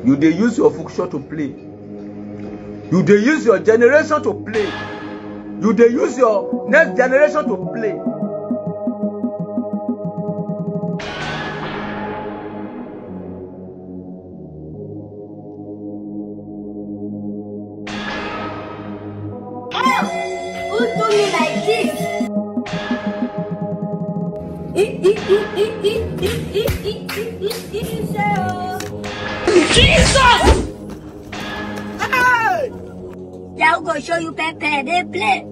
you dey use your function to play you dey use your generation to play you dey use your next generation to play. Who do me like this? Jesus! Yeah, I'm gonna show you Pepe. They play.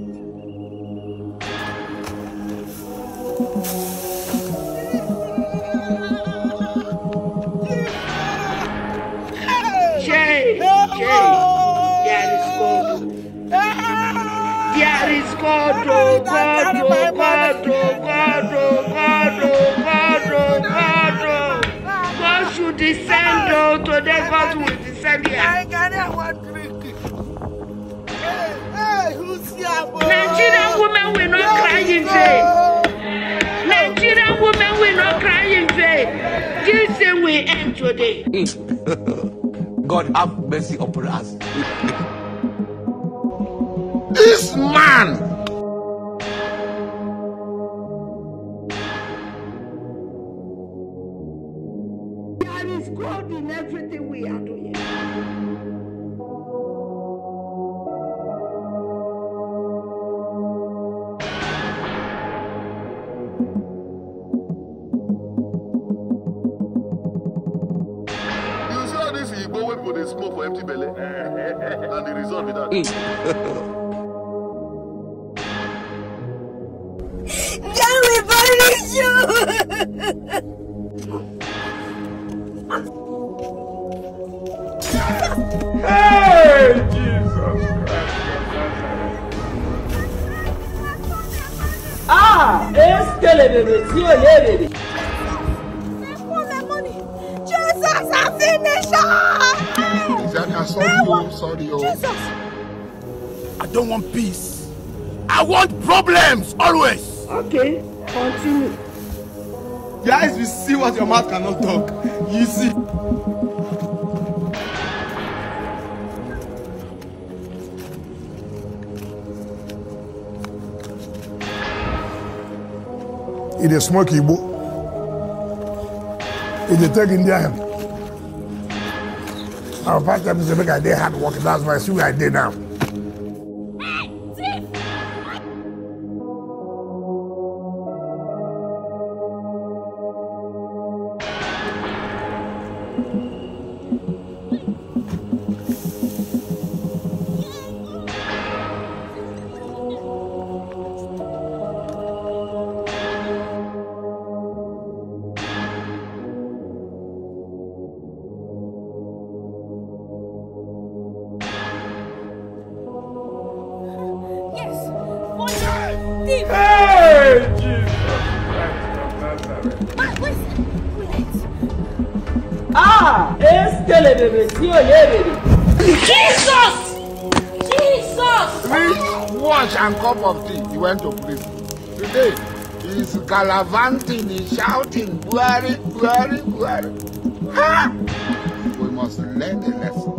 Jay, Jay, there is God. There is God, oh God, oh God, oh God, oh God, oh God, oh God, oh. God should descend, oh, today God will descend here. Nigerian women will not cry in vain. Nigerian women will not cry in vain. This thing will end today. God have mercy upon us. This man There is God in everything we are doing. You see all this Igbo wey people dey smoke for empty belle? and the result be that. Can we punish you? Hey, Jesus Ah, eskele bebe tí o lé bebe. Jesus, I finished her! Isaka, sorry o, sorry o. Jesus! I don't want peace. I want problems always. Okay, continue. Your eyes will see what your mouth cannot talk. You see. e dey smoke igbo e dey take indian our pastor be say make i dey hard work that's why i see where i dey now. Yes! Thief! Hey, Jesus Christ of Nazareth. Wait, wait, wait. Ah, eskele bebe tí o lé bebe. Jesus! Jesus! Drink, wash, and cup of tea. He went to prison. Today, he's gallivanting, he's shouting, Buhari, Buhari, Buhari. Ha! We must learn a lesson.